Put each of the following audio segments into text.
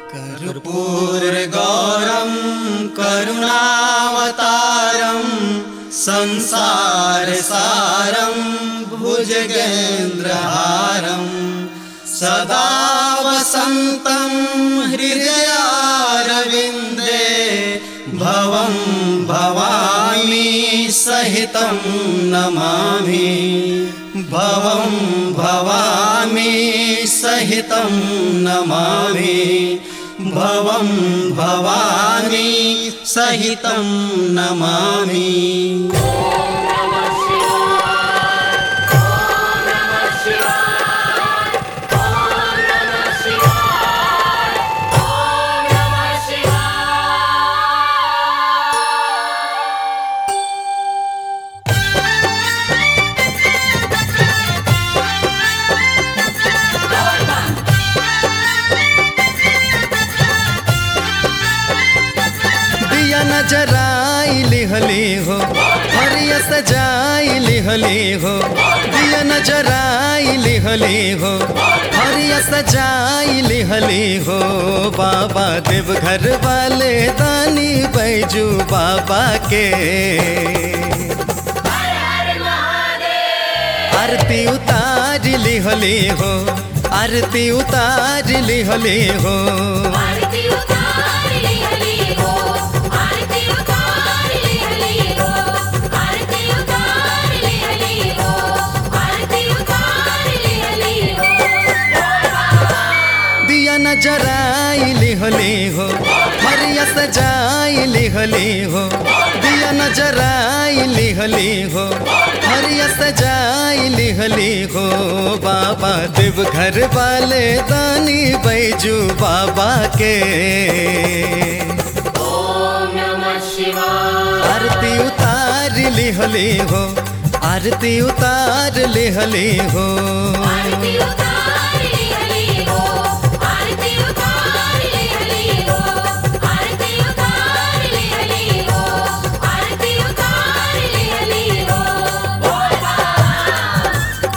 कर्पूरगौरं करुणावतारं संसारसारं भुजगेन्द्रहारं सदा वसन्तं हृदयारविन्दे भवं भवामि सहितं नमामि भवं भवामि सहितं नमामि भवं भवामि सहितं नमामि दिया नजराई लिहली हो हरिया सजाई लिहली हो दिया नजराई लिहली हो हरिया सजाई लिहली हो बाबा देव घर वाले दानी बैजू बाबा के आरती उतार लिहली हो आरती उतार लिहली हो आरती उतार ली हली हो आरती उतार ली हली हो आरती उतार ली हली हो आरती उतार ली हली हो दिया नजराई लिहली हो हरिया सजाई लिहली हो दिया नजराई लिहली हो हरिया सजाई लिहली हो बाबा देव घर वाले दानी बैजू बाबा के ओम नमः शिवाय आरती उतार लिहली हो आरती उतार लिहली हो आरती उतार ली हली हो आरती उतार ली हली हो आरती उतार ली हली हो आरती उतार ली हली हो बोल बा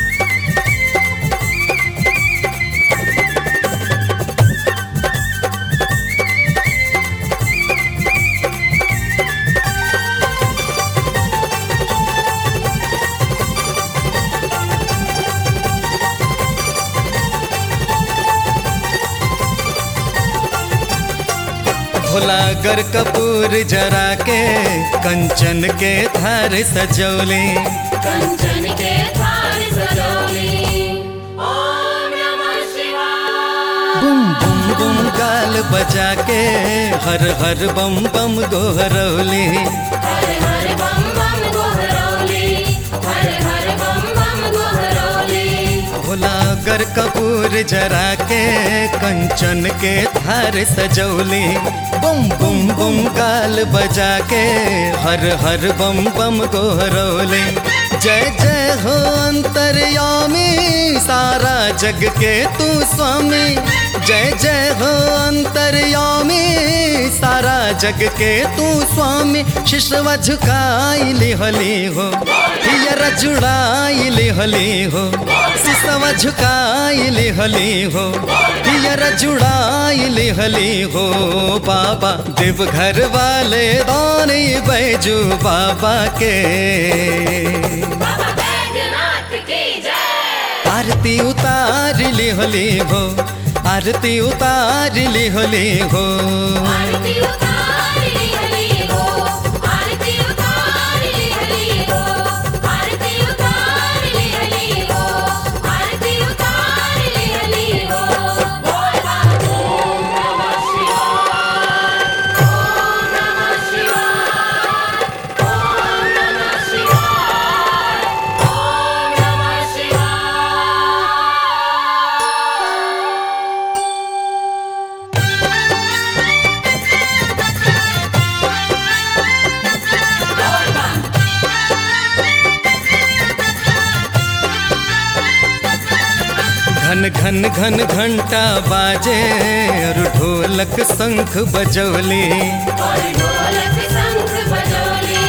भोला गर कपूर जरा के कंचन के थार सजौली कंचन के थार सजोली ओम नमः शिवाय बुम बुम बुम गाल बजा के हर हर बम बम गोहरौली हर हर बम बम गोहरौली हर हर बम बम गोहरौली भोला गर कपूर जरा के कंचन के थार सजौली बुम बुम बुम गाल बजा के हर हर बम बम गोहरौली जय जय हो अंतर्यामी सारा जग के तू स्वामी जय जय हो अंतर्यामी सारा जग के तू स्वामी शिशवा झुकाई लिहली हो हियर जुड़ाई लिहली हो सिसवा झुकाई लिहली हो हियर जुड़ाई लिहली हो बाबा देव घर वाले दानी बैजू बाबा के बाबा बैजनाथ की जय आरती उतार लिहली हो आरती उतार लिहली हो आरती उतार ली हली हो आरती उतार ली हली हो आरती उतार ली हली हो आरती उतार ली हली हो बोल बा ओम नमः शिवाय ओम नमः शिवाय ओम नमः शिवाय ओम नमः शिवाय घन घन घन घंटा बाजे और ढोलक शंख बजौली और ढोलक शंख बजौली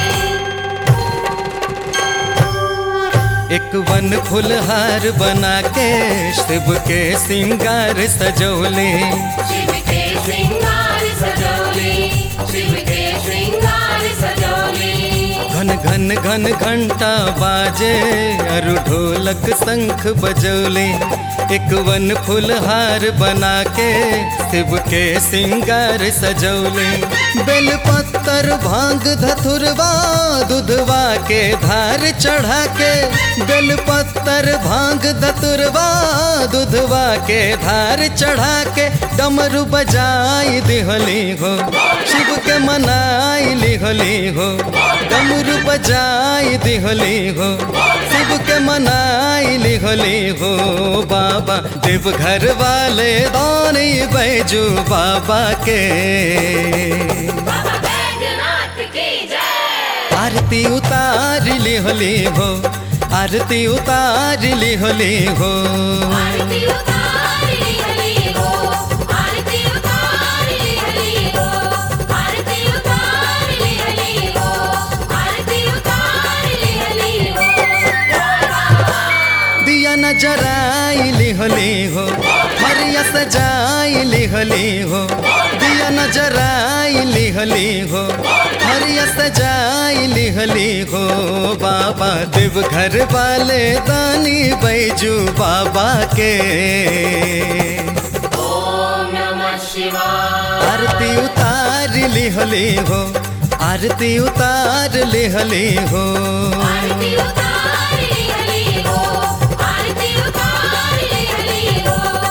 एक वन फुलहार बना के शिव के सिंगार सजौले शिव के श्रृंगार सजौली शिव के श्रृंगार सजौली घन घन घन घंटा बाजे अरु ढोलक शंख बजौले एक वन फुलहार बना के शिव के सिंगार सजौले बेल पत्तर भांग धतुरवा दूधवा के धार चढ़ा के बेल पत्तर भांग धतुरवा दूधवा के धार चढ़ा के डमरू बजाई दिहली हो शिव के मनाई लिहली हो डमरू बजाई दिहली हो शिव के मनाई लिहली हो बाबा देवघर वाले दानी बैजू बाबा के बाबा बैजनाथ की जय आरती उतार लिहली हो आरती उतार लिहली हो आरती उतार ली हली हो आरती उतार ली हली हो आरती उतार ली हली हो आरती उतार ली हली हो दिया न जराई लिहली हो हरिया सजाई लिहली हो दिया न जराई लिहली हो हरिया सजाई लिहली हो बाबा देवघर वाले दानी बैजू बाबा के ओम नमः शिवाय आरती उतार लिहली हो आरती उतार लिहली हो आरती उतार ली हली हो आरती उतार ली हली हो